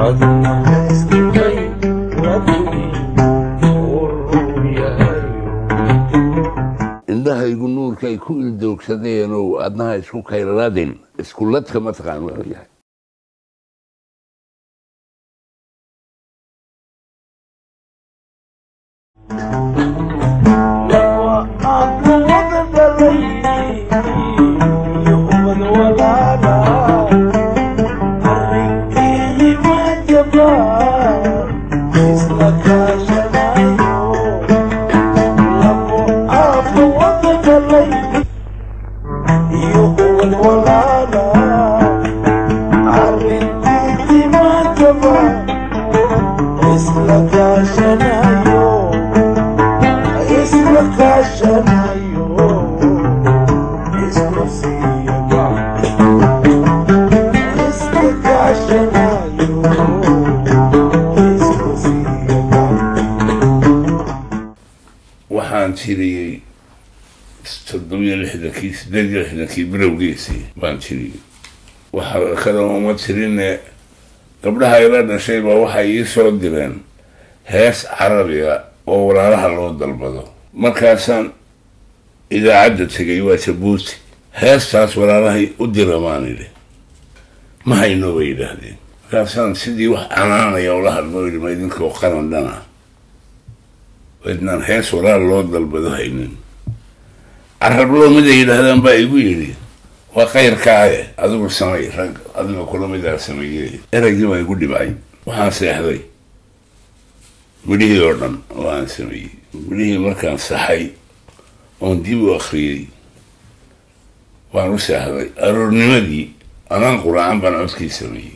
indhahaygu nuurkay ku ildoogsadeenow adnaha isku kayladin iskuladka mataqaan waa yahay waxaan tiriyey toddobiyo lixdankii sideed iyo lixdankii bilowgiisii baan tiriyey waxa kale uma tirine gabdhaha ila dhashay baa waxay ii soo direen hees carabiga oo walaalaha loo dalbado markaasaan idaacadda tegay waa jabuuti heestaas walaalahay u dira maan idhi ma hayno bay yidhaahdeen markaasaan sidii wax canaanaya ula hadlo yidhi ma idinkoo qaran dhana wadnaan hees walaal loo dalbado haynin carablo mid ay yidhaahdaan baa igu yidhi waa kayrkaaye adigu samay rag adiga kula midaa sameeyey eraygii baa igu dhibcay waxaan seexday midhihii oo dhan oo aan sameeyey midhihii markaan saxay oon dib u akhriyey waan u seexday aroornimadii anaan quraacan baan codkii sameeyey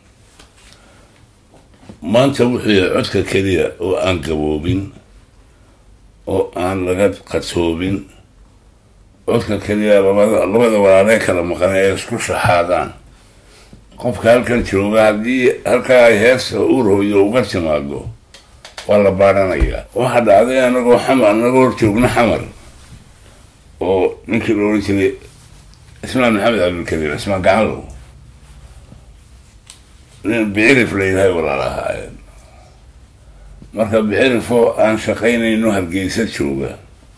maanta wuxuu yahay codka keliya oo aan gaboobin oo aan laga qatoobin codka keliya labada labada walaalee kala maqan ee isku shaxaadaan qofka halkan jooga haddii halkaa ay heesta urhooyo uga timaado waa la baadhanayaa waxaa dhacday anagoo xamar anagoo hor joogna xamar oo ninkii la ohan jiray ismaan maxamed cabdilkariim ismaan gacalow nin bicirif la yidhahay walaalahaayeen marka bicirifoo aan shaqaynayno hargeysa jooga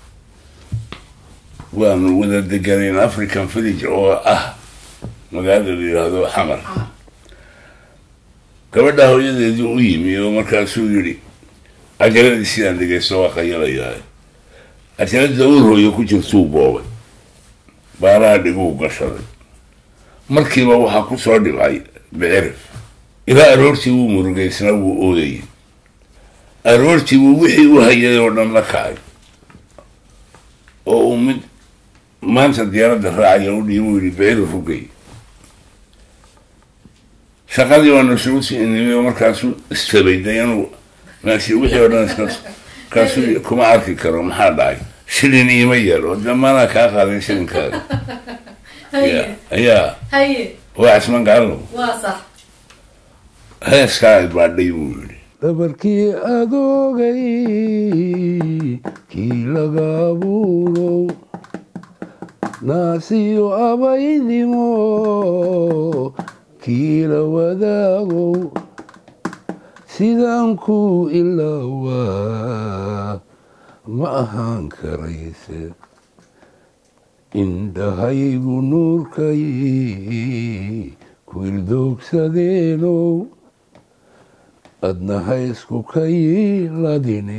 waanu wada deganayn african village oo ah magaalada la yidhaahdo xamar gabadha hooyadeedii u yimi oo markaasuu yidhi ajaladii sidaan dhegeysto waa qayalayaa ajalada uur hooyo ku jirtuu boobay baalaha dhiguu gashaday markiiba waxaa ku soo dhibcay bicirif ilaa aroortii wuu murugaysnaa wuu ooyayay aroortii wuu wixii u hayay oo dhan la kacay oo uu mid maanta diyaaradda raacaya u dhiibu yidhi bicirif ugey shaqadii waanu isugu sii inimay oo markaasuu istabayday inuu meeshii wixii oo dhan iska kaasuu kuma arki karo maxaa dhacay shilin iima yar oo dee maanaa kaa qaaday shilinkaaga ya ayaa haye waa cisman gacalow waa sax heeskaa ay baadhay buu yidhi dhabarkii adoogay kii laga abuurow naasiyo abaydimo kii la wadaagow sidaan ku ilaawaa ma ahaan karayse indhahaygu nuurkay ku ildoogsadeenow adnaha isku kayladine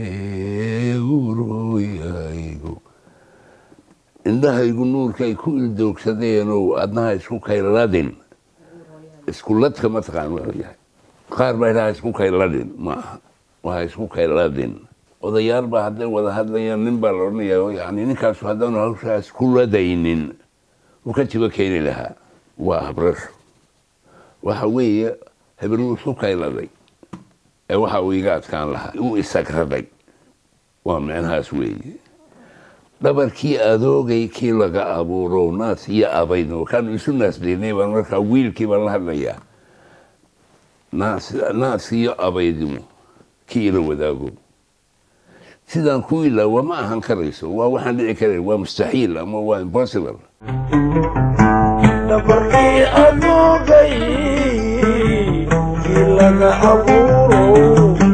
urhooyahaygu indhahaygu nuurkay ku ildoogsadeenow adnaha isku kayladin iskuladka mataqaan waa yahay qaar baa idhaha isku kayladin ma aha waa isku kayladin odayaal baa hadday wada hadlayaan nin baa la odhanaya yani ninkaasu haddaanu hawshaa isku ladaynin uu ka jibo keeni lahaa waa habrasho waxa weeye hebeluu isku kayladay ee waxa uu iga adkaan lahaa uu isagraday waa micnahaas weeye dhabarkii adoogay kii laga abuuro naas iyo abaydno kaanu isu naasdaynay baan markaa wiilkii baan la hadlayaa naas naas iyo abaydimo kii ila wadaago sidaan ku ilaawa ma ahan karayso waa waxaan dhici karayn waa mustaxiil ama waa impossible dhabarkii adoogay kii laga laga abuuro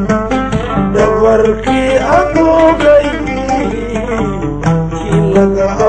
dabarkii adoogay kii laga